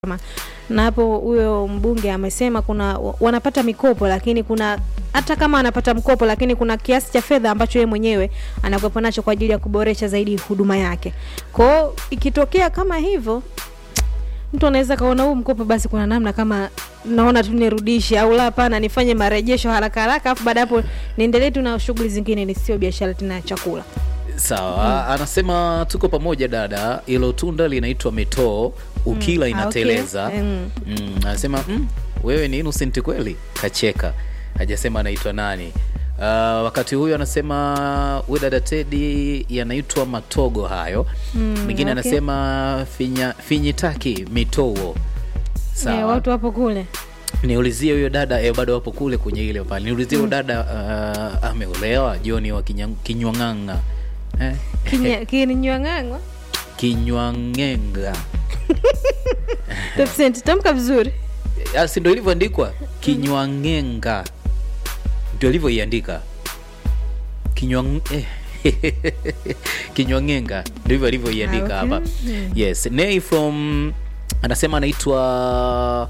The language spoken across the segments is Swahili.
na hapo huyo mbunge amesema kuna wanapata mikopo, lakini kuna hata kama anapata mkopo, lakini kuna kiasi cha fedha ambacho yeye mwenyewe anakuwepo nacho kwa ajili ya kuboresha zaidi huduma yake. Kwa hiyo ikitokea kama hivyo, mtu anaweza kaona huu mkopo, basi kuna namna kama naona tu nirudishe, au la, hapana, nifanye marejesho haraka haraka, afu baada hapo niendelee tu na shughuli zingine, ni sio biashara tena ya chakula. Sawa, anasema tuko pamoja dada, ilo tunda linaitwa metoo, ukila Mm, ah, inateleza. okay. Mm. Mm, anasema mm, wewe ni innocent kweli, kacheka, hajasema anaitwa nani. Uh, wakati huyo anasema we dada Tedi yanaitwa matogo hayo. Mwingine okay. anasema finya, finyitaki mitoo. Eh, Sawa, watu wapo kule niulizie huyo dada eh, bado wapo kule kwenye ile pale. Niulizie huyo dada uh, ameolewa Joni wa Kinya- Kinywang'anga eh? Kinya- kinywang'ang'wa Kinywang'enga Tafsiri, tamka vizuri. Ah, si ndo ilivyoandikwa Kinywang'enga, ndio ilivyoiandika Kinywang eh. Kinywang'enga ndio hivyo alivyoiandika Ah, okay. hapa. Yes, Nay from anasema anaitwa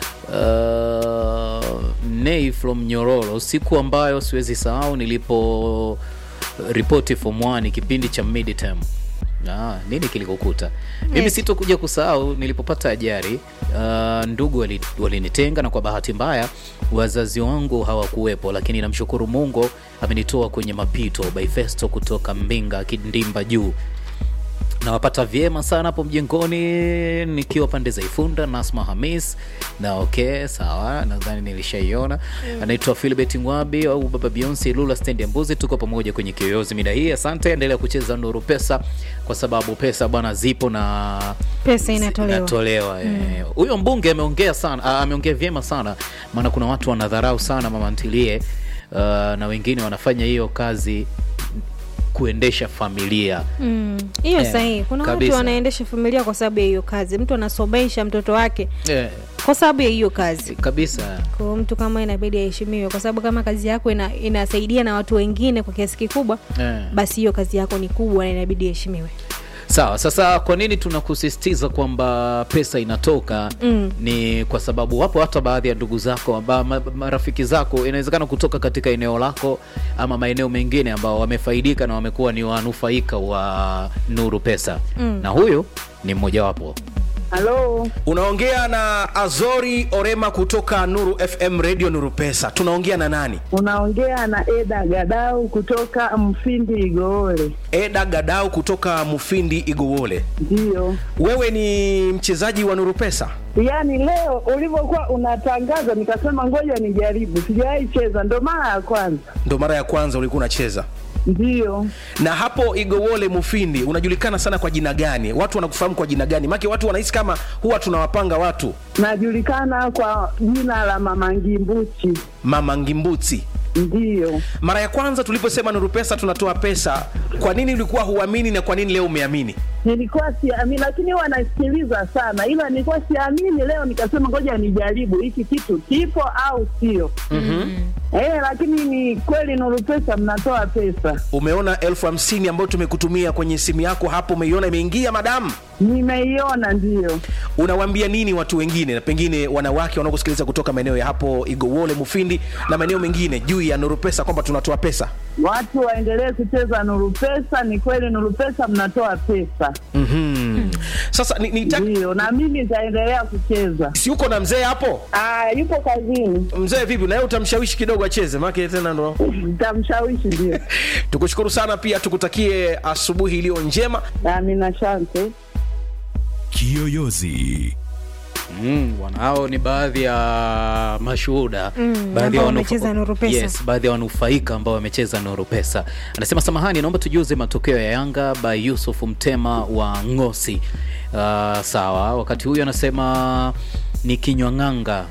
uh, Nay from Nyororo, siku ambayo siwezi sahau nilipo ripoti form 1 kipindi cha midterm. Ah, nini kilikukuta? Mimi Yes. sitokuja kusahau nilipopata ajali. Uh, ndugu wali- walinitenga na kwa bahati mbaya wazazi wangu hawakuwepo, lakini namshukuru Mungu amenitoa kwenye mapito. By Festo kutoka Mbinga Kindimba juu nawapata vyema sana hapo mjengoni nikiwa pande za Ifunda. Nasma Hamis na okay, sawa, nadhani nilishaiona. Anaitwa Philbert Ngwabi au Baba Beyonce Lula stendi ya Mbuzi. Tuko pamoja kwenye kiyoyozi mida hii. Asante, endelea kucheza Nuru Pesa kwa sababu pesa bwana zipo na Pesa inatolewa. inatolewa, eh. Huyo mbunge ameongea sana, ah, ameongea vyema sana, maana kuna watu wanadharau sana mama ntilie, uh, na wengine wanafanya hiyo kazi kuendesha familia Mm, hiyo Eh, sahihi. Kuna kabisa. watu wanaendesha familia kwa sababu ya hiyo kazi. Mtu anasomesha mtoto wake eh, kwa sababu ya hiyo kazi. kabisa. Kwa hiyo mtu kama inabidi aheshimiwe, kwa sababu kama kazi yako ina, inasaidia na watu wengine kwa kiasi kikubwa, Eh. basi hiyo kazi yako ni kubwa na inabidi iheshimiwe. Sawa, sasa kwa nini tunakusisitiza kwamba pesa inatoka? Mm. Ni kwa sababu wapo hata baadhi ya ndugu zako amba, ma, marafiki zako inawezekana kutoka katika eneo lako ama maeneo mengine ambao wamefaidika na wamekuwa ni wanufaika wa Nuru Pesa Mm. na huyu ni mmojawapo. Halo, Unaongea na Azori Orema kutoka Nuru FM Radio Nuru Pesa. Tunaongea na nani? unaongea na Eda Gadau kutoka Mfindi Igoole. Eda Gadau kutoka Mufindi Igowole. Ndiyo, Wewe ni mchezaji wa Nuru Pesa? yaani leo ulivyokuwa unatangaza nikasema ngoja nijaribu, sijawahi cheza, ndo mara ya kwanza. Ndo mara ya kwanza ulikuwa unacheza. Ndiyo, Na hapo Igowole Mufindi unajulikana sana kwa jina gani? Watu wanakufahamu kwa jina gani? Maana watu wanahisi kama huwa tunawapanga watu najulikana kwa jina la Mama Ngimbuchi. Mama Ngimbuti. Ndiyo, Mara ya kwanza tuliposema Nuru Pesa tunatoa pesa, kwa nini ulikuwa huamini na kwa nini leo umeamini? nilikuwa siamini, lakini huwa nasikiliza sana, ila nilikuwa siamini. Leo nikasema ngoja nijaribu hiki kitu kipo au sio. Eh, lakini ni kweli Nuru Pesa mnatoa pesa. Umeona elfu hamsini ambayo tumekutumia kwenye simu yako hapo, umeiona imeingia madamu? Nimeiona, ndiyo. Unawaambia nini watu wengine na pengine wanawake wanaokusikiliza kutoka maeneo ya hapo Igowole, Mufindi na maeneo mengine juu ya Nuru Pesa kwamba tunatoa pesa? Watu waendelee kucheza Nuru Pesa. Ni kweli Nuru Pesa mnatoa pesa, Mhm. Sasa ni, ni ndiyo, na mimi nitaendelea kucheza. si uko na mzee hapo? Ah, yupo kazini, Mzee vipi, na yeye utamshawishi kidogo acheze, maana tena ndo. nitamshawishi. Ndio, Tukushukuru sana, pia tukutakie asubuhi iliyo njema. nami na shante Kiyoyozi. Mm, bwana hao ni baadhi ya mashuhuda Mm, baadhi ambao ya wamecheza wanufa- Nuru Pesa. Yes, baadhi ya wanufaika ambao wamecheza Nuru Pesa. Anasema samahani, naomba tujuze matokeo ya Yanga by Yusuf Mtema wa Ngosi. Uh, sawa, wakati huyu anasema ni kinywang'anga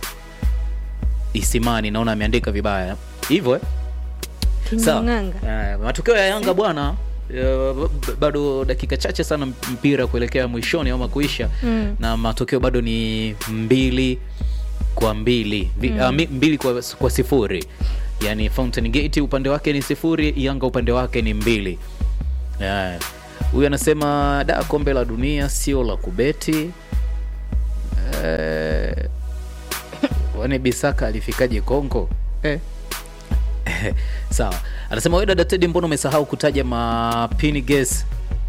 Isimani, naona ameandika vibaya hivyo eh? Sawa. Kinywang'anga. Eh, matokeo ya Yanga bwana eh, b- bado dakika chache sana mpira kuelekea mwishoni ama kuisha Mm. na matokeo bado ni mbili kwa mbili Mbi- ah, mi- mbili kwa, kwa sifuri yani Fountain Gate upande wake ni sifuri Yanga upande wake ni mbili Eh, huyu anasema da kombe la dunia sio la kubeti Eh, wani bisaka alifikaje kongo eh. sawa anasema we dada tedi mbona umesahau kutaja mapini ges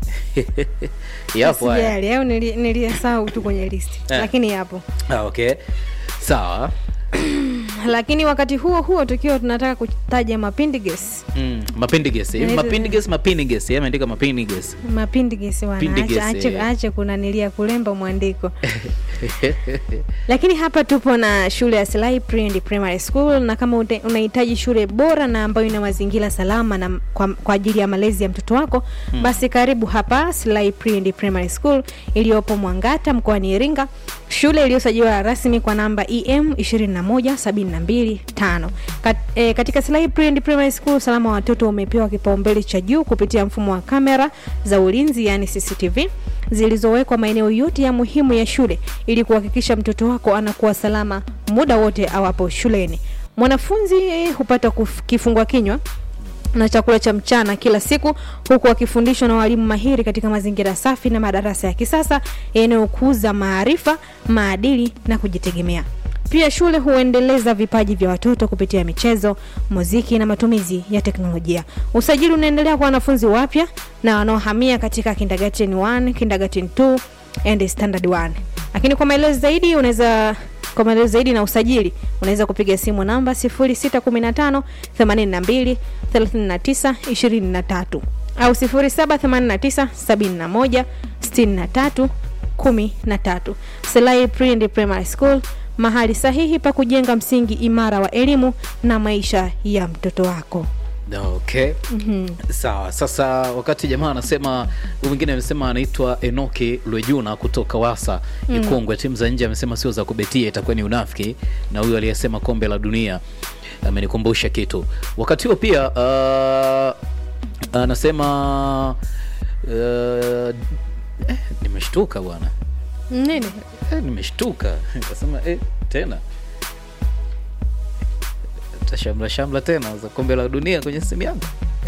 yapo haya Sijali, au nili- niliyasahau tu kwenye listi Eh. lakini yapo ah, okay sawa lakini wakati huo huo tukiwa tunataka kutaja mapindiges mm, mapindiges hivi Yaani- mapindiges mapindiges yeye ameandika mapindiges mapindiges wana Pindiges, acha, acha, eh. acha kunanilia kulemba mwandiko lakini hapa tupo na shule ya Selai Pre and Primary School, na kama ute- unahitaji shule bora na ambayo ina mazingira salama na kwa, kwa ajili ya malezi ya mtoto wako hmm. basi karibu hapa Selai Pre and Primary School iliyopo Mwangata mkoani Iringa, shule iliyosajiliwa rasmi kwa namba EM 21725. Kat, e, katika Selai Pre and Primary School usalama wa watoto umepewa kipaumbele cha juu kupitia mfumo wa kamera za ulinzi yani CCTV zilizowekwa maeneo yote ya muhimu ya shule ili kuhakikisha mtoto wako anakuwa salama muda wote awapo shuleni. Mwanafunzi eh, hupata kuf- kifungua kinywa na chakula cha mchana kila siku huku akifundishwa na walimu mahiri katika mazingira safi na madarasa ya kisasa yanayokuza maarifa, maadili na kujitegemea. Pia shule huendeleza vipaji vya watoto kupitia michezo, muziki na matumizi ya teknolojia. Usajili unaendelea kwa wanafunzi wapya na wanaohamia katika kindergarten 1, kindergarten 2 and standard 1. Lakini kwa maelezo zaidi unaweza kwa maelezo zaidi na usajili unaweza kupiga simu namba 0615 82 39 23 au 0789 71 63 13. Selai Pre and Primary School, mahali sahihi pa kujenga msingi imara wa elimu na maisha ya mtoto wako. okay sawa sasa wakati jamaa anasema huyu mwingine amesema anaitwa enoki lwejuna kutoka wasa ikongwe timu za nje amesema sio za kubetia itakuwa ni unafiki na huyu aliyesema kombe la dunia amenikumbusha kitu wakati huo pia uh, anasema uh, eh, nimeshtuka bwana Nini? eh, nimeshtuka kasema eh, tena tashamla shamla tena za kombe la dunia kwenye simu yangu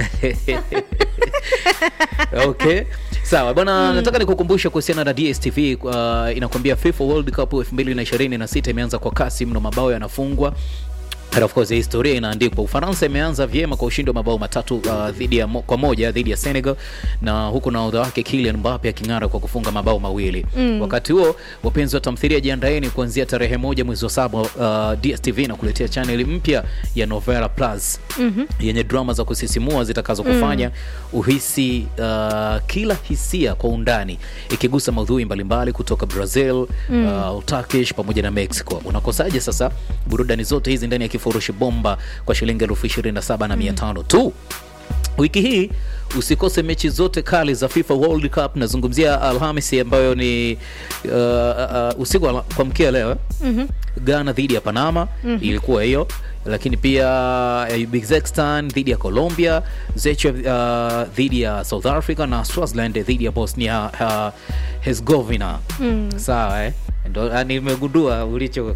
okay sawa bwana nataka nikukumbusha kuhusiana na dstv uh, inakwambia fifa world cup 2026 imeanza kwa kasi mno mabao yanafungwa And of course historia inaandikwa. Ufaransa imeanza vyema kwa ushindi wa mabao matatu uh, dhidi ya mo, kwa moja dhidi ya Senegal, na huku nahodha wake Kylian Mbappe aking'ara kwa kufunga mabao mawili mm. Wakati huo wapenzi wa tamthilia, jiandaeni kuanzia tarehe moja mwezi wa saba uh, DSTV na kuletea chaneli mpya ya Novela Plus mm-hmm. yenye drama za kusisimua zitakazo kufanya mm. uhisi uh, kila hisia kwa undani, ikigusa maudhui mbalimbali kutoka Brazil mm. uh, Turkish pamoja na Mexico. Unakosaje sasa burudani zote hizi ndani ya kifurushi bomba kwa shilingi elfu ishirini na saba na mia tano tu wiki hii usikose mechi zote kali za FIFA World Cup. Nazungumzia Alhamisi ambayo ni uh, uh, usiku wa kwa mkia leo eh? mm-hmm. Ghana dhidi ya Panama mm-hmm. ilikuwa hiyo, lakini pia uh, Uzbekistan dhidi ya Colombia, Czech uh, dhidi ya South Africa na Swaziland dhidi ya Bosnia uh, Herzegovina mm. Sawa eh? Ndo ah, nimegundua ulicho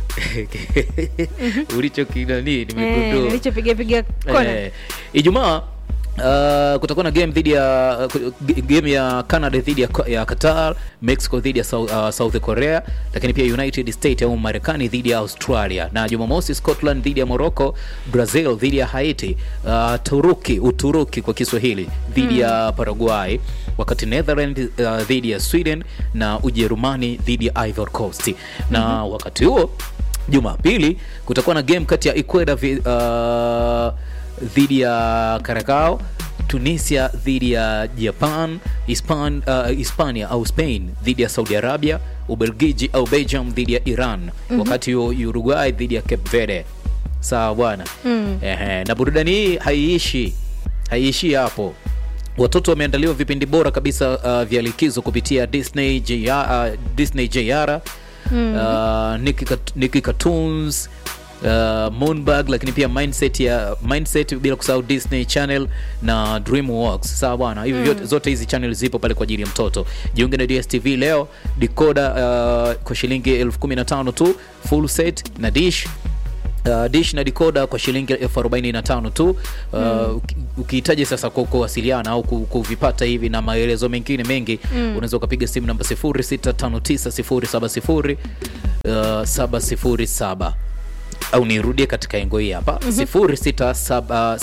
ulicho kinani Eh, nimegundua nilichopiga piga kona. Eh, Ijumaa Uh, kutakuwa na game dhidi ya uh, game ya Canada dhidi ya, ya Qatar, Mexico dhidi ya South, uh, South Korea, lakini pia United States au Marekani dhidi ya Australia, na Jumamosi Scotland dhidi ya Morocco, Brazil dhidi ya Haiti, uh, Turuki Uturuki kwa Kiswahili dhidi ya Paraguay, wakati Netherlands uh, dhidi ya Sweden na Ujerumani dhidi ya Ivory Coast. Na wakati huo Jumapili kutakuwa na game kati ya Ecuador vi- uh, dhidi ya Caracao, Tunisia dhidi ya Japan, Hispan, uh, Hispania au Spain dhidi ya Saudi Arabia, Ubelgiji au Belgium dhidi ya Iran, wakati huo Uruguay dhidi ya Cape Verde. Sawa bwana. Ehe, na burudani hii haiishi haiishi hapo. Watoto wameandaliwa vipindi bora kabisa uh, vya likizo kupitia Disney JR, uh, Disney JR uh, Nicky, Cat- Nicky Cartoons uh, Moonbug, lakini pia mindset ya mindset, bila kusahau Disney Channel na DreamWorks. Sawa bwana, hivi vyote zote hizi channel zipo pale kwa ajili ya mtoto. Jiunge na DSTV leo, decoder uh, kwa shilingi elfu kumi na tano tu, full set na dish Uh, dish na decoder kwa shilingi elfu arobaini na tano tu. Uh, ukihitaji sasa ku- kuwasiliana au ku- kuvipata hivi na maelezo mengine mengi mm. unaweza ukapiga simu namba 06590700 uh, 707 au nirudie katika engo hii hapa 0659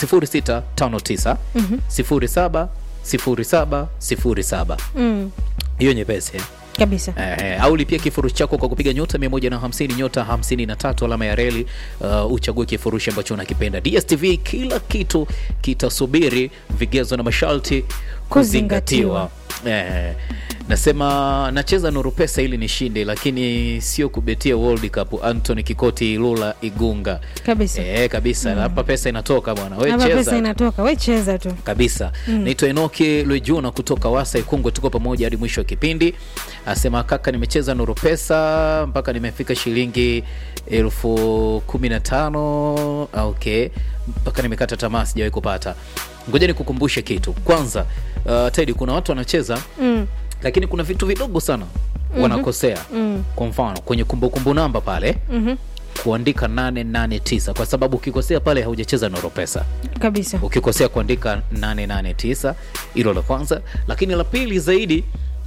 07 07 07 mm. hiyo nyepesi eh? kabisa Eh, au lipia kifurushi chako kwa kupiga nyota 150 nyota 53 alama ya reli uh, uchague kifurushi ambacho unakipenda dstv kila kitu kitasubiri vigezo na masharti kuzingatiwa eh, nasema nacheza nuru pesa ili nishinde lakini sio kubetia world cup antony kikoti lula igunga kabisa eh, kabisa hapa pesa inatoka bwana we hapa cheza pesa inatoka we cheza tu kabisa naitwa enoki lwejuna kutoka wasa ikungwe tuko pamoja hadi mwisho wa kipindi asema kaka nimecheza nuru pesa mpaka nimefika shilingi elfu kumi na tano okay mpaka nimekata tamaa sijawahi kupata ngoja nikukumbushe kitu kwanza uh, tedi kuna watu wanacheza mm. lakini kuna vitu vidogo sana wanakosea Mm. kwa mfano kwenye kumbukumbu namba pale Mhm. kuandika 889 kwa sababu ukikosea pale haujacheza noro pesa kabisa ukikosea kuandika 889 hilo la kwanza lakini la pili zaidi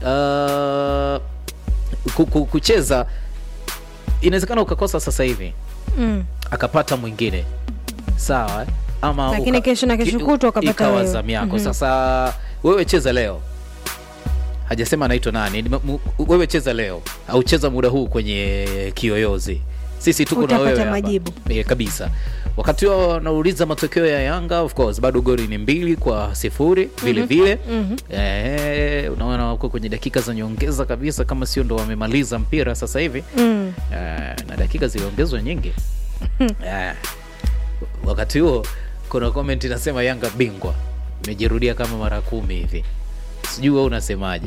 uh, ku- ku- kucheza inawezekana ukakosa sasa hivi mm. akapata mwingine sawa eh? ama Lakini kesho na kesho kutwa ukapata ikawa wewe. zamu yako Mhm. sasa wewe cheza leo hajasema anaitwa nani Ni- mu- wewe cheza leo au cheza muda huu kwenye kiyoyozi sisi tuko na Utapata wewe hapa. majibu. e, kabisa wakati wao wanauliza matokeo ya yanga of course bado goli ni mbili kwa sifuri vile vile Mhm. Eh, unaona wako kwenye dakika za nyongeza kabisa kama sio ndo wamemaliza mpira sasa hivi Mm. Eh, na dakika ziliongezwa nyingi Eh, wakati huo kuna comment inasema yanga bingwa imejirudia kama mara kumi hivi sijui wewe unasemaje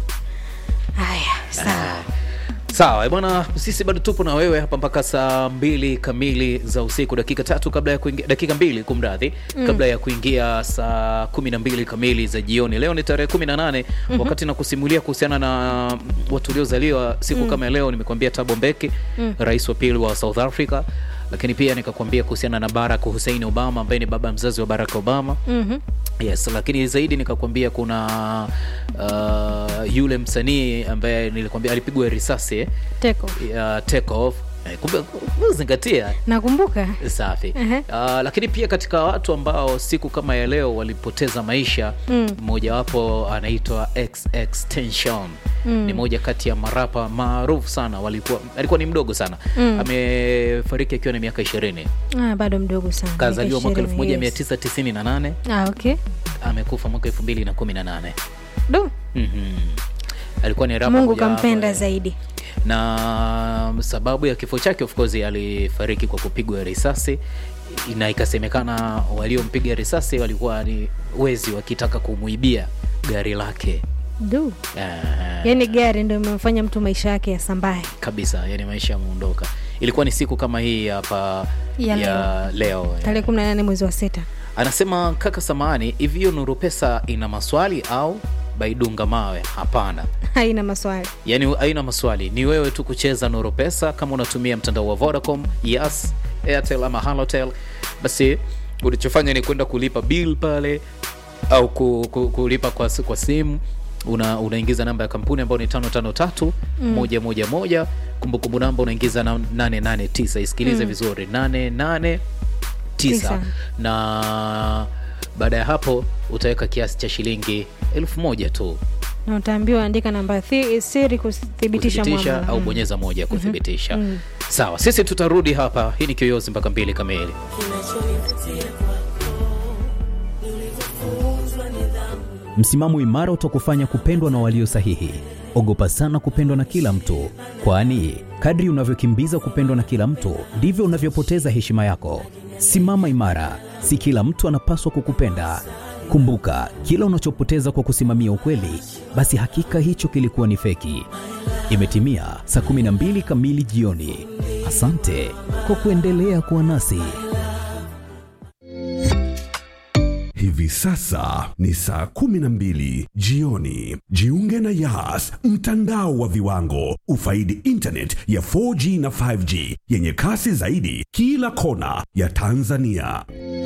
haya sawa sawa eh, bwana sisi bado tupo na wewe hapa mpaka saa mbili kamili za usiku dakika tatu kabla ya kuingia dakika mbili kumradhi mm. kabla ya kuingia saa kumi na mbili kamili za jioni leo ni tarehe kumi na nane mm-hmm. wakati na kusimulia kuhusiana na watu waliozaliwa siku mm. kama ya leo nimekuambia tabo mbeki mm. rais wa pili wa south africa lakini pia nikakwambia kuhusiana na barack hussein obama ambaye ni baba mzazi wa barack obama Mhm. yes lakini zaidi nikakwambia kuna uh, yule msanii ambaye nilikwambia alipigwa risasi eh, teko ya take off Eh, kumbe kumbe zingatia nakumbuka safi Ehe. uh, lakini pia katika watu ambao siku kama ya leo walipoteza maisha Mm. mmojawapo anaitwa xextension mm. ni moja kati ya marapa maarufu sana walikuwa alikuwa ni mdogo sana Mm. amefariki akiwa na miaka ishirini ah, bado mdogo sana kazaliwa mwaka Miaka 20, yes. 1998 ah, okay amekufa mwaka 2018 do mm-hmm. alikuwa ni rapa mungu mojawapo, kampenda eh, zaidi na sababu ya kifo chake of course alifariki kwa kupigwa risasi na ikasemekana waliompiga risasi walikuwa ni wezi wakitaka kumwibia gari lake do Ah, yaani gari ndo imemfanya mtu maisha yake yasambae kabisa yani maisha yameondoka ilikuwa ni siku kama hii hapa Ya ya leo tarehe kumi na nane mwezi wa sita anasema kaka samani hivi hiyo nuru pesa ina maswali au baidunga mawe hapana haina maswali yaani haina maswali ni wewe tu kucheza nuru pesa kama unatumia mtandao wa vodacom yes airtel ama halotel basi ulichofanya ni kwenda kulipa bill pale au ku, ku, kulipa kwa, kwa simu una unaingiza namba ya kampuni ambayo ni tano tano tatu moja moja moja kumbukumbu namba unaingiza na nane nane tisa isikilize vizuri nane nane tisa Tisa. na baada ya hapo utaweka kiasi cha shilingi elfu moja tu na utaambiwa andika namba thi- siri kuthibitisha kuthibitisha mwamala. au Mm. bonyeza moja kuthibitisha Mm. sawa sisi tutarudi hapa hii ni kiyoyozi mpaka mbili kamili Msimamo imara utakufanya kupendwa na walio sahihi. Ogopa sana kupendwa na kila mtu, kwani kadri unavyokimbiza kupendwa na kila mtu ndivyo unavyopoteza heshima yako. Simama imara, si kila mtu anapaswa kukupenda. Kumbuka, kila unachopoteza kwa kusimamia ukweli, basi hakika hicho kilikuwa ni feki. Imetimia saa 12 kamili jioni. Asante kwa kuendelea kuwa nasi. Hivi sasa ni saa kumi na mbili jioni. Jiunge na Yas, mtandao wa viwango. Ufaidi internet ya 4G na 5G yenye kasi zaidi kila kona ya Tanzania.